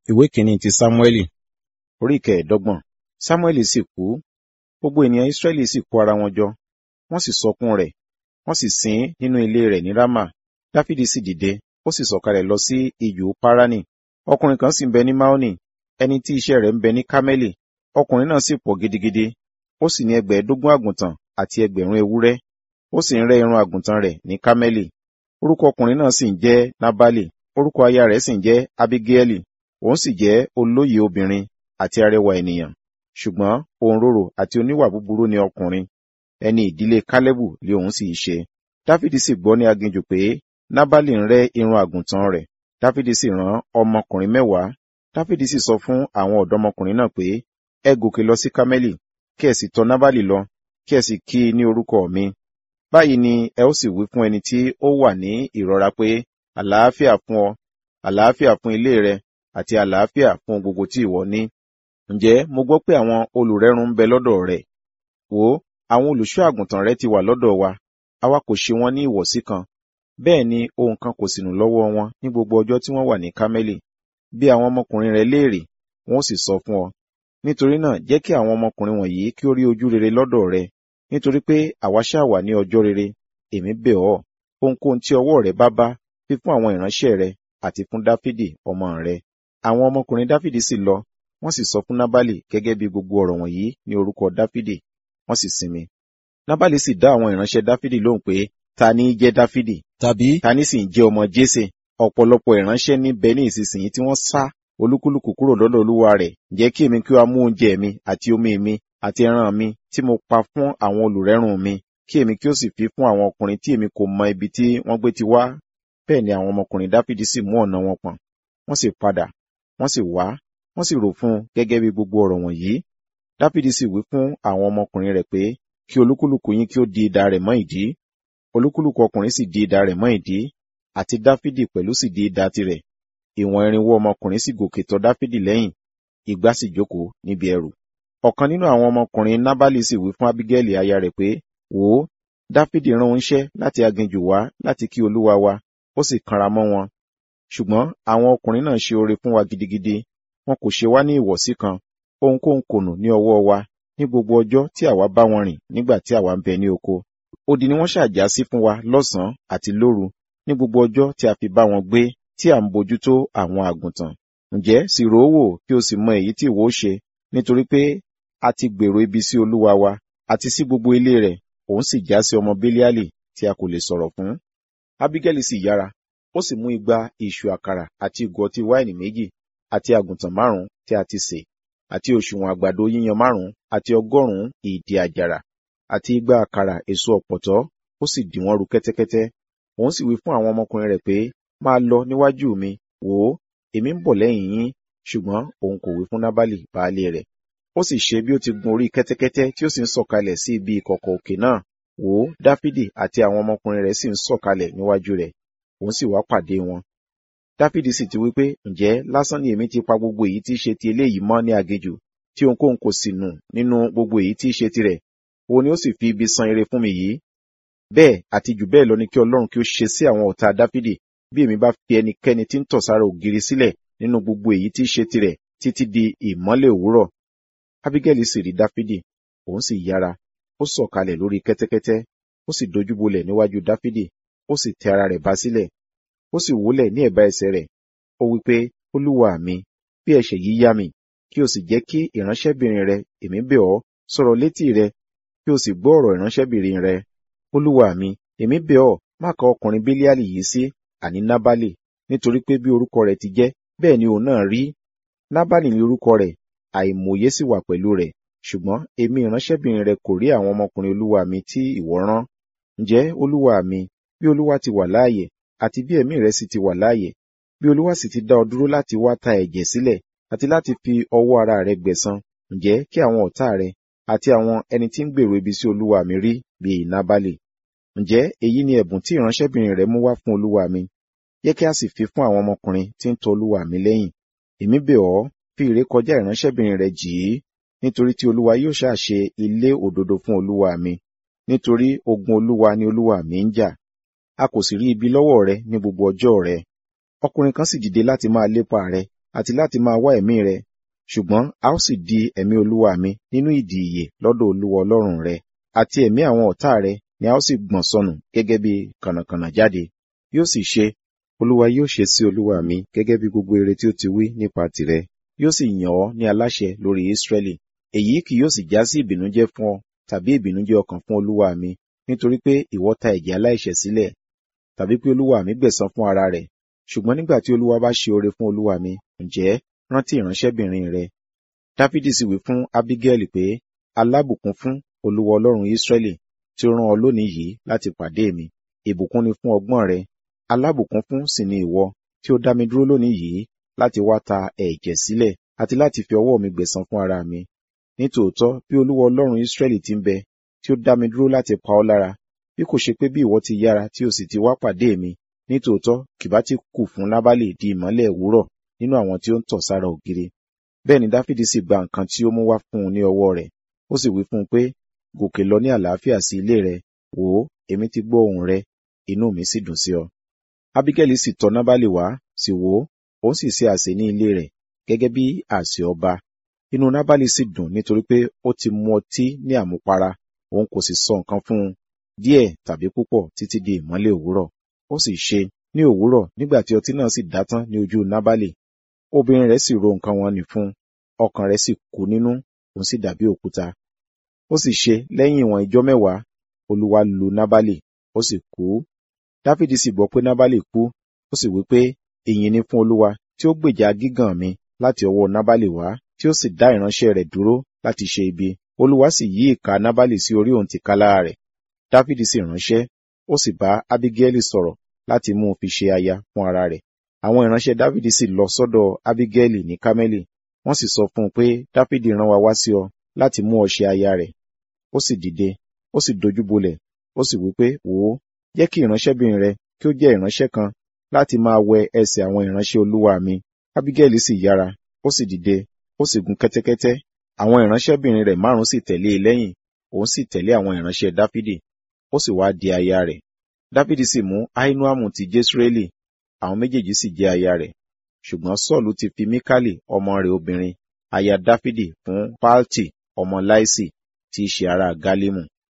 ìwé kìíní ti sámúẹ́lì orí kẹẹ̀ẹ́dọ́gbọ̀n sámúẹ́lì sì kú gbogbo ènìyàn ísírẹ́lì sì kó ara wọn jọ wọ́n sì sọkún rẹ̀ wọ́n sì sin ín nínú ilé rẹ̀ ní rámà dáfídì sì dìde ó sì sọ̀kalẹ̀ lọ sí ijù páránì ọkùnrin kan sì ń bẹ ní máónì ẹni tí iṣẹ́ rẹ̀ ń bẹ ní kámẹ́lì ọkùnrin náà sì pọ̀ gidigidi ó sì ní ẹgbẹ̀ẹ́dógún àgùntàn àti ẹgbẹ̀rún ewúrẹ́ ó sì ń rẹ́ irun àgùntàn rẹ̀ ní kámẹ́lì orúkọ ọkùnrin náà sì ń jẹ́ nábálì orúkọ aya rẹ̀ sì ń jẹ́ abigaili òun sì jẹ́ olóyè obìnrin àti arẹwà ènìyàn ṣùgbọ́n òǹrorò àti oníwà búburú ni ọkùnrin ẹni ìdílé kálẹ́bù lé òun sì ṣe dáfídì sì gbọ́ ní aginjù pé nábálì ń rẹ́ irun àgùntàn rẹ̀ dáfídì sì rán ọmọkùnrin mẹ́wàá dáfídì sì sọ fún àwọn ọ̀dọ́mọkùnrin náà pé ẹ gòkè lọ sí kámẹ́lì kí ẹ sì tọ̀ nábálì lọ kí ẹ sì kí i ní orúkọ mi báyìí ni ẹ ó sì wí fún ẹni tí ó wà ní ìrora pé àlàáfíà fún ọ àlàáfíà fún ilé rẹ àti àlàáfíà fún gbogbo tí ìwọ ní ǹjẹ́ mo gbọ́ pé àwọn olùrẹ́run ń bẹ lọ́dọ̀ rẹ̀ wò ó àwọn olùṣọ́ àgùntàn rẹ ti wà lọ́dọ̀ wa àwa kò ṣe wọ́n ní ìwọ̀sí kan bẹ́ẹ̀ ni ohun kan kò sì nù lọ́wọ́ wọn ní gbogbo ọjọ́ tí wọ́n wà ní kámẹ́lì bí àwọn ọmọkùnrin rẹ léèrè wọn ó sì sọ fún ọ nítorí náà jẹ́ kí àwọn ọmọkùnrin wọ̀nyí kí ó rí ojú rere lọ́dọ̀ rẹ nítorí pé àwa ṣáà wà ní ọjọ́ rere èmi bẹ̀ ọ́ ohunkóhun tí ọwọ́ rẹ bá bá fi fún àwọn ìránṣẹ́ rẹ àti fún dáfídì ọmọ rẹ àwọn ọmọkùnrin dáfídì sì lọ wọ́n sì sọ fún nábálì gẹ́gẹ́ bí gbogbo ọ̀rọ̀ wọ̀nyí ní orúkọ dáfídì wọ́n sì sinmi nábálì sì dá àwọn ìránṣẹ́ dáfídì lóhùn pé ta ní í jẹ́ dáfídì tàbí ta ní sì ń jẹ́ ọmọ jésè ọ̀pọ̀lọpọ̀ ìránṣẹ́ níbẹ̀ ní ìsinsìnyí tí wọ́n sá olúkúlùkù kúrò lọ́dọ̀ olúwa rẹ̀ jẹ́ kí èmi kí ó mú oúnjẹ mi àti omi mi àti ẹran mi tí mo pa fún àwọn olùrẹ́rùn mi kí èmi kí ó sì fi fún àwọn ọkùnrin tí èmi kò mọ ibi tí wọ́n gbé ti wá bẹ́ẹ̀ ni àwọn ọmọkùnrin dáfídì sì mú ọ̀nà wọn pọ̀n wọ́n sì padà wọ́n sì wá wọ́n sì rò fún un gẹ́gẹ́ bí gbogbo ọ̀rọ̀ wọ̀nyí dáfídì sì wí fún àwọn ọmọkùnrin rẹ̀ pé kí olúkúlùkù yín kí ó di idà rẹ̀ mọ́ ìdí olúkúlùkù ọkùnrin sì di idà rẹ̀ mọ́ ìdí àti dáfídì pẹ̀lú sì di idà tirẹ̀ ìwọ̀n irinwó ọmọkùnrin sì gòkè tọ̀ dáfídì lẹ́yìn ìgbà sì jókòó níbi ẹrù ọ̀kan nínú àwọn ọmọkùnrin nábálì sì wí fún abigaili aya rẹ̀ pé wò ó dáfídì rán oníṣẹ́ láti aginjù wá láti kí olúwa wa ó sì kanra mọ́ wọn ṣùgbọ́n àwọn ọkùnrin náà ṣe oore fún wa gidigidi wọn kò ṣe wá ní ìwọ̀sí kan ohunkóhun kò nù ní ọwọ́ wa ní gbogbo ọjọ́ tí àwa bá wọn rìn nígbà tí àwa ń bẹ ní oko odi ni wọ́n ṣàjà sí fún wa lọ́sàn-án àti lóru ní gbogbo ọjọ́ tí a fi bá wọn gbé tí à ń bójútó àwọn àgùntàn ǹjẹ́ sì rò ó wò kí o sì mọ èyí tí ìwọ ó ṣe nítorí pé a ti gbèrò ibi sí olúwa wa àti sí gbogbo ilé rẹ̀ òun sì já sí ọmọ bílíálì tí a kò lè sọ̀rọ̀ fún. abigaili sì yára ó sì mú igba ìṣù àkàrà àti ìgò ọtí wáìnì méjì àti àgùntàn márùn tí a ti sè àti òṣùwọ̀n àgbàdo yíyan márùn àti ọgọ́rùn-ún ìdí àjàrà àti igba àkàrà èso ọ̀pọ̀tọ́ ó sì dì wọ́n ru kẹ́tẹ́kẹ́tẹ́ òun sì wí fún àwọn ọmọkùnrin rẹ̀ pé máa lọ níwájú mi wò ó èmi ń bọ̀ lẹ́yìn yín ṣùgbọ́n òun kò wí fún nábàlì baálé rẹ̀ ó sì ṣe bí ó ti gun orí kẹ́tẹ́kẹ́tẹ́ tí ó sì ń sọ̀kalẹ̀ sí ibi ìkọ̀kọ̀ òkè náà wò ó dáfídì àti àwọn ọmọkùnrin rẹ̀ sì ń sọ̀kalẹ̀ níwájú rẹ̀ òun sì wá pàdé wọn dáfídì sì ti wí pé ǹjẹ́ lásán ni èmi ti pa gbogbo èyí tí í ṣe ti eléyìí mọ́ ní aginjù tí ohunkóhun kò sì nù nínú gbogbo èyí tí í ṣe tirẹ̀ òun ni ó sì fi ibi san ire fún mi yìí bẹ́ẹ̀ àti jù bẹ́ẹ̀ lọ ni kí ọlọ́run kí ó ṣe sí àwọn ọ̀tá dáfídì bí èmi bá fi ẹnikẹ́ni tí ń tọ̀ sára ògiri sílẹ̀ nínú gbogbo èyí tí í ṣe tirẹ̀ títí di ìmọ́lẹ̀ òwúrọ̀ abigaili sì rí dáfídì òun sì yára ó sọ̀kalẹ̀ lórí kẹ́tẹ́kẹ́tẹ́ ó sì dojúbolẹ̀ níwájú dáfídì ó sì tẹ ara rẹ̀ bá sílẹ̀ ó sì wólẹ̀ ní ẹ̀bá ẹsẹ̀ rẹ̀ ó wí pé olúwa mi bí ẹ̀ṣẹ̀ yìí yá mi kí o sì jẹ́ kí ìránṣẹ́bìnrin rẹ èmi bẹ̀ ọ́ sọ̀rọ̀ létí rẹ kí o sì gbọ́ ọ̀rọ̀ ìránṣẹ́bìnrin rẹ olúwa mi èmi bẹ̀ ọ́ má ka ọkùnrin bílíàlì yìí sí àní nábálì nítorí pé bí orúkọ rẹ̀ ti jẹ́ bẹ́ẹ̀ ni òun náà rí nábálì ní orúkọ rẹ̀ àìmọ̀ye sì wà pẹ̀lú rẹ̀ ṣùgbọ́n èmi ìránṣẹ́bìnrin rẹ kò rí àwọn ọmọkùnrin olúwa mi tí ìwọ rán ǹjẹ́ olúwa mi bí olúwa ti wà láàyè àti bí ẹ̀mí rẹ sì ti wà láàyè bí olúwa sì ti dá ọ dúró láti wá ta ẹ̀jẹ̀ sílẹ̀ àti láti fi ọwọ́ ara rẹ gbẹ̀san ǹjẹ́ kí àwọn ọ̀tá rẹ àti àwọn ẹni tí ń gbèrò ibi sí olúwa mi rí bíi nábálì ǹjẹ́ èyí ni ẹ̀bùn tí ìránṣẹ́bìnrin rẹ mú wá fún olúwa mi yẹ kí a sì fi fún àwọn ọmọkùnrin tí ń tọ olúwa mi lẹ́yìn èmi bẹ̀ ọ́ fi ìrékọjá ìránṣẹ́bìnrin rẹ jì í nítorí tí olúwa yóò ṣáà ṣe ilé òdodo fún olúwa mi nítorí ogun olúwa ni olúwa mi ń jà a kò sì rí ibi lọ́wọ́ rẹ ní gbogbo ọjọ́ rẹ ọkùnrin kan sì dìde láti máa lépa rẹ àti láti máa wá ẹ̀mí rẹ ṣùgbọ́n a ó sì di ẹ̀mí olúwa mi nínú ìdì ìyè lọ́dọ̀ olúwa ọlọ́run rẹ àti ẹ̀mí àwọn ọ̀tá rẹ ni a ó sì gbọ̀n sọnù gẹ́gẹ́ bí kànàkànà jáde yóò sì ṣe olúwa yóò ṣe sí olúwa mi gẹ́gẹ́ bí gbogbo ire tí ó ti wí nípa tìrẹ yóò sì yàn ọ́ ní aláṣẹ lórí Ísírẹ́lì èyí kì yóò sì já sí ìbìnújẹ́ fún ọ tàbí ìbìnújẹ́ ọkàn fún olúwa mi nítorí pé ìwọ ta ẹ̀jẹ̀ aláìṣẹ̀ sílẹ̀ tàbí pé olúwa mi gbẹ̀san fún ara rẹ̀ ṣùgbọ́n nígbà tí olúwa bá ṣe oore fún olúwa mi ǹjẹ́ rántí ìránṣẹ́bìnrin rẹ dáfídì sì wí fún abigail pé alábùkún fún olúwa ọlọ́run Ísírẹ́lì tí ó rán ọ lónìí yìí láti pàdé mi ìbùkún ni fún ọgbọ́n rẹ alábùkún fún sì ni ìwọ tí ó dá mi dúró lónìí yìí láti wá ta ẹ̀jẹ̀ sílẹ̀ àti láti fi ọwọ́ mi gbẹ̀san fún ara mi nítòótọ́ bí olúwa ọlọ́run Ísírẹ́lì ti ń bẹ tí ó dá mi dúró láti pa ọ́ lára bí kò ṣe pé bí ìwọ ti yára tí o sì ti wá pàdé mi nítòótọ́ kìbá ti kù fún nábàlì di ìmọ́lẹ̀ òwúrọ̀ nínú àwọn tí ó ń tọ̀ sára ògiri bẹ́ẹ̀ ni dáfídì sì gba nǹkan tí ó mú wá fún un ní ọwọ́ rẹ̀ ó sì wí fún un pé gòkè lọ ní àlàáfíà sí ilé rẹ wò ó èmi ti gbọ́ ohùn rẹ inú mi sì dùn sí ọ abigaili sì tọ̀ nábàlì wá sì wò ó òun sì ṣe àsè ní ilé rẹ̀ gẹ́gẹ́ bí àsè ọba inú nábàlì sì dùn nítorí pé ó ti mu ọtí ní àmupara òun kò sì sọ nǹkan fún un díẹ̀ tàbí púpọ̀ títí di ìmọ́lẹ̀ òwúrọ̀ ó sì ṣe ní òwúrọ̀ nígbà tí ọtí náà sì dá tán ní ojú nábàlì obìnrin rẹ̀ sì ro nǹkan wọn nì fún un ọkàn rẹ̀ sì kú nínú òun sì dàbí òkúta ó sì ṣe lẹ́yìn ìwọ̀n ijọ́ mẹ́wàá olúwa lu nábàlì ó sì kú dáfídì sì gbọ́ pé nábàlì kú ó sì wí pé ìyìn ni fún olúwa tí ó gbèjà gígàn mi láti ọwọ́ nábàlì wá tí ó sì dá ìránṣẹ́ rẹ̀ dúró láti ṣe ibi olúwa sì yí ìka nábàlì sí orí òun tìkálára rẹ̀ dáfídì sì ránṣẹ́ ó sì bá abigaili sọ̀rọ̀ láti mú un fi ṣe aya fún ara rẹ̀ àwọn ìránṣẹ́ dáfídì sì lọ sọ́dọ̀ abigaili ní kámẹ́lì wọ́n sì sọ fún un pé dáfídì rán wa wá sí ọ láti mú ọ ṣe aya rẹ̀ ó sì dìde ó sì dojúbolẹ̀ ó sì wí pé wò ó jẹ́ kí ìránṣẹ́bìnrin rẹ kí ó jẹ́ ìránṣẹ́ kan láti máa wẹ ẹsẹ̀ àwọn ìránṣẹ́ olúwa mi abigaili sì yára ó sì dìde ó sì gun kẹ́tẹ́kẹ́tẹ́ àwọn ìránṣẹ́bìnrin rẹ̀ márùn sì tẹ̀lé e lẹ́yìn òun sì tẹ̀lé àwọn ìránṣẹ́ dáfídì ó sì wá di aya rẹ̀ dáfídì sì mú ahinoamu ti jesreeli àwọn méjèèjì sì jẹ́ aya rẹ̀ ṣùgbọ́n sọ́ọ̀lù ti fi míkálì ọmọ rẹ̀ obìnrin aya dáfídì fún páltì ọmọ láìsì tí í ṣe ará gálímù